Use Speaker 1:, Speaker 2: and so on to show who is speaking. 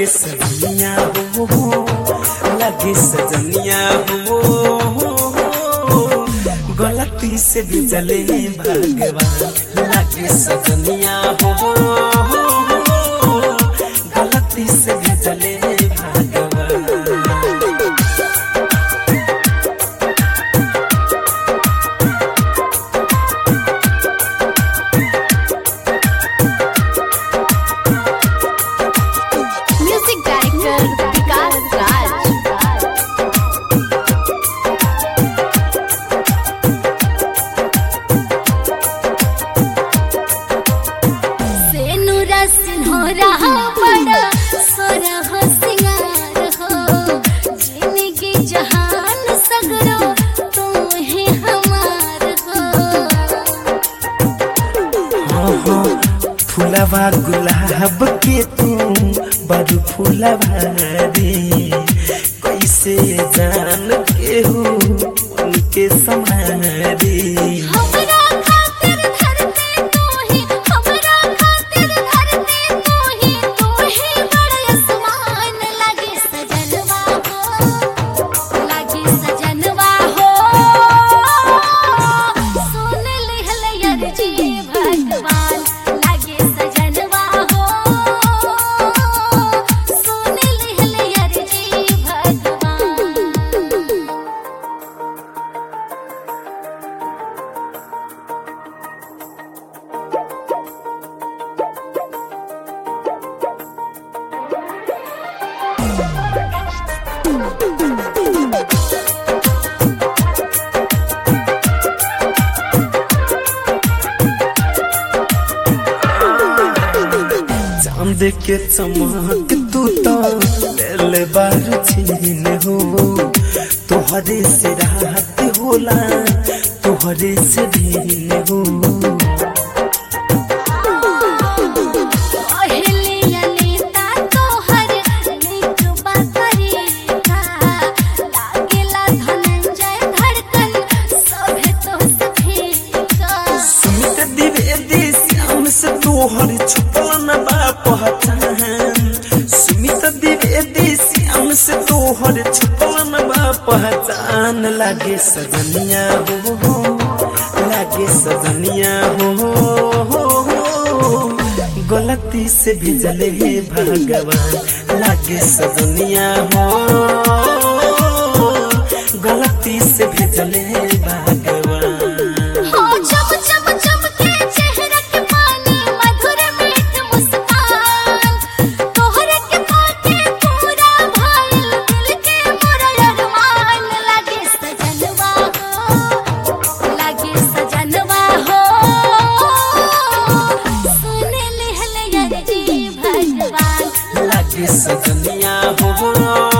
Speaker 1: सजनिया हो लगे सजनिया हो गलती से भी जले भगवान लगे सजनिया हो गलती से भी जले भगवान
Speaker 2: म्यूजिक डायरेक्टर विकास राज सेनुरा सिन्होरा बड़ा सोरह सिंगार हो जिंदगी जहान सगरो तुम ही हमार हो
Speaker 1: फुलवा गुलाब के तू बड़ फुलवा रे कैसे जान के हो उनके समारे
Speaker 2: हमरा खातिर धरती तू ही हमरा खातिर धरती तू ही तू ही बड़ा आसमान लगे सजनवा हो लगे सजनवा हो सुन लिहल अर्जी भगवान लगे सजनवा हो सुन लिहल अर्जी भगवान
Speaker 1: चांद के चमक तू तो ले बार छीन हो तोहरे से रात होला तोहरे से दिन हो
Speaker 2: पहले अनीता तोहर नीक बातरीका लागेला धनंजय धड़कन सभे तो सफीका
Speaker 1: सुमित द्विवेदी श्याम से तोहर छुपल न बा पहचान सुमित द्विवेदी श्याम से तोहर छुपल न बा पहचान लागे सजनिया हो लागे सजनिया हो गलती से भी जले भगवान लागे सजनिया हो गलती से भी जले भगवान
Speaker 2: हो चम चम चमके चेहरा के पानी मधुर मीठ मुस्कान तोहरे के पाके पूरा भइल दिल के मोरा अरमान लागे सजनवा हो लागे सजनवा हो सुन लिहल अर्जी भगवान
Speaker 1: लागे सजनिया हो